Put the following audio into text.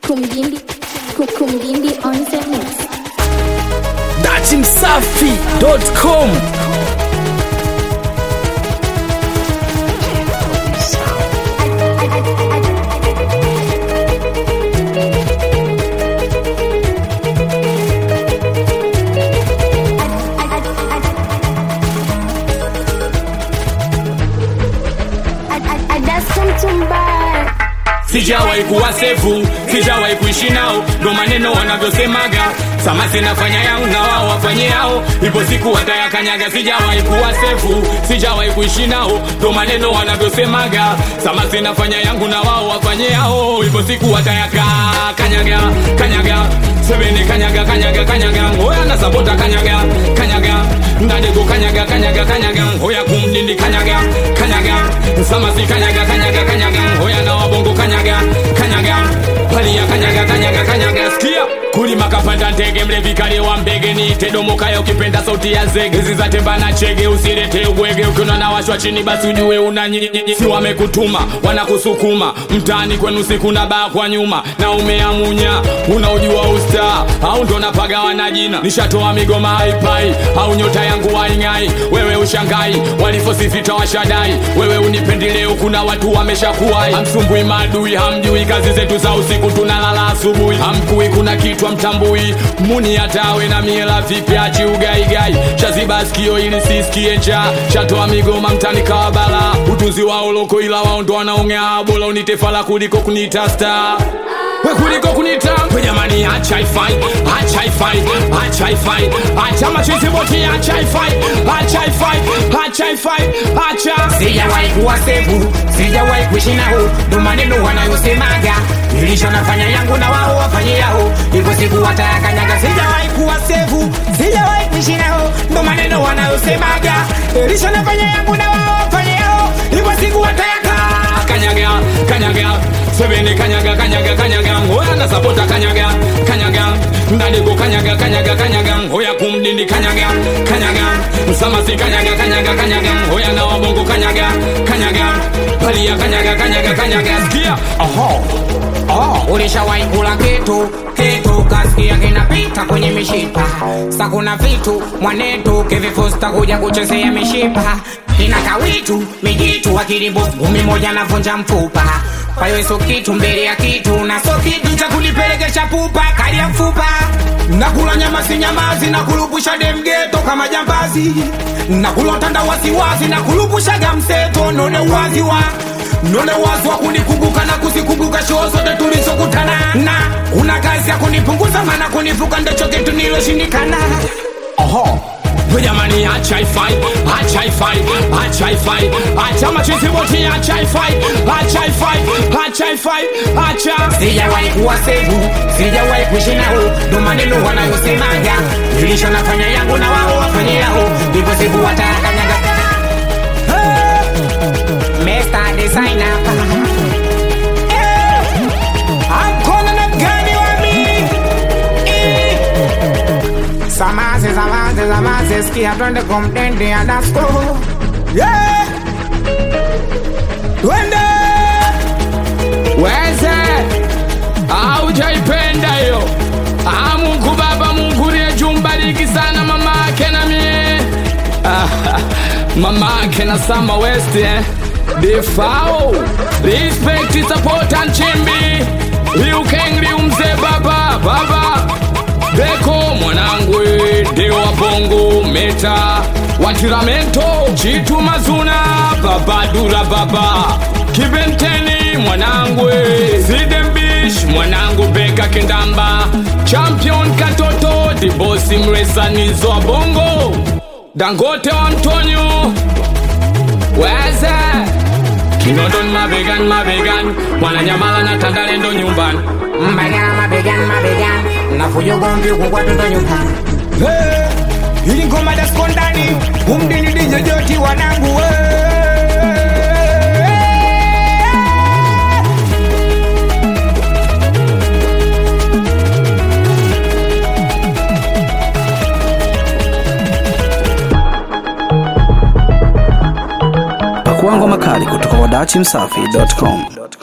Kumgimbi, Kumgimbi on the mix. datimsafi.com sijawahi kuwa sefu sijawahi kuishi nao ndo maneno wanavyosemaga sama zinafanya yao na wao wafanye yao ipo siku watayakanyaga sijawahi kuwa sefu sijawahi kuishi nao ndo maneno wanavyosemaga sama zinafanya yangu na wao wafanye yao ipo siku watayaka kanyaga kanyaga sebene kanyaga kanyaga kanyaga ngoya na sabota kanyaga kanyaga ndadego kanyaga kanyaga kanyaga ngoya kumdindi kanyaga kanyaga samasi kanyaga kanyaga kanyaga ngoya na wabongo kanyaga kanyaga palia kanyaga kanyaga kanyaga sikia kulima kapanda ndege mlevi kale wa mbege ni tedomokaya ukipenda sauti ya zege zizatemba na chege usirete ubwege ukiona na washwa chini basi ujue una nyinyi si wamekutuma wanakusukuma mtaani kwenu siku na baa kwa nyuma na umeamunya unaujua usta au ndo napagawa na jina nishatoa migoma haipai au nyota yangu waing'ai wewe ushangai walifosifita washadai wewe unipendeleo kuna watu wameshakuwai hamsumbui maadui hamjui kazi zetu za usiku tunalala asubuhi hamkui kuna kitu mtambui muni hatawe na miela vipi achi ugaigai shaziba sikio ili sisikie njaa shatoa migoma mtani kawabala utunzi wao loko ila wao ndo wanaongea bora unitefala kuliko kunita star we kuliko kunita we jamani acha ifai acha ifai acha ifai acha machizi boti acha ifai acha ifai acha ifai acha sijawahi kuwa sevu sijawahi kuishi nao ndo maneno wanayosemaga nilisho nafanya yangu na wao wafanye yao hivyo siku watayakanyaga sijawahi kuwa sevu sijawahi kuishi nao ndo maneno wanayosemaga nilisho nafanya yangu na wao wafanye yao hivyo siku watayaka kanyaga kanyaga sebene kanyaga kanyaga kanyaga ngoya na sapota kanyaga kanyaga ndadego kanyaga kanyaga kanyaga ngoya kumdindi kanyaga kanyaga msamasi kanyaga kanyaga kanyaga ngoya na wabongo kanyaga kanyaga palia kanyaga kanyaga kanyaga sikia Oho. Oh, ulishawahi kula kitu kitu kasikia kinapita kwenye mishipa sa kuna vitu mwanetu kivifusta kuja kuchezea mishipa inakawitu mijitu akirimbo ngumi moja navunja mfupa kwa hiyo sio kitu mbele ya kitu na sio kitu cha kunipelekesha pupa kali ya mfupa nakula nyama si nyamazi na kulupusha demgeto kama jambazi nakula tanda wasiwasi na kulupushaga mseto none uwazi wa none wazi wa kunikumbuka na kuzikumbuka shoo zote tulizokutana na kuna kazi ya kunipunguza maana kunivuka ndicho kitu niloshindikana oho we jamani acha ifai acha ifai acha ifai acha machizi boti acha ifai acha ifai acha ifai acha sijawahi kuwa sevu sijawahi kuishi nao ndo maneno wanayosemaga nilisho nafanya yangu na wao wafanye yao ndivyo siku watayakanyaga Mr. Designer Eh, I'm calling a gani wa mi Eh. Samaze, samaze, samaze, sikia twende kumtende ya dasko yeah. Twende weze aujaipenda hiyo Ah, mungu baba mungu liye jumbariki sana mama ake na mie Ah, mama ake na sama west eh? defao respect support and chimbi liukengli umze baba baba beko mwanangu ndio wabongo meta watiramento chitu mazuna babadura baba kibenteni mwanangu sidembish mwanangu beka kindamba champion katoto dibosi mresanizo wa bongo dangote wa mtonyo weze kinondon mabegan mabegan mwananyamala na tandalendo nyumbani Mabegani, mabegani, mabegani nafuja ugomvi huku kwa toto nyumbani Hey, ili ngoma dasko ndani umdini dijojoti wanangu we. Pakua ngoma kali kutoka kwa datimsafi.com.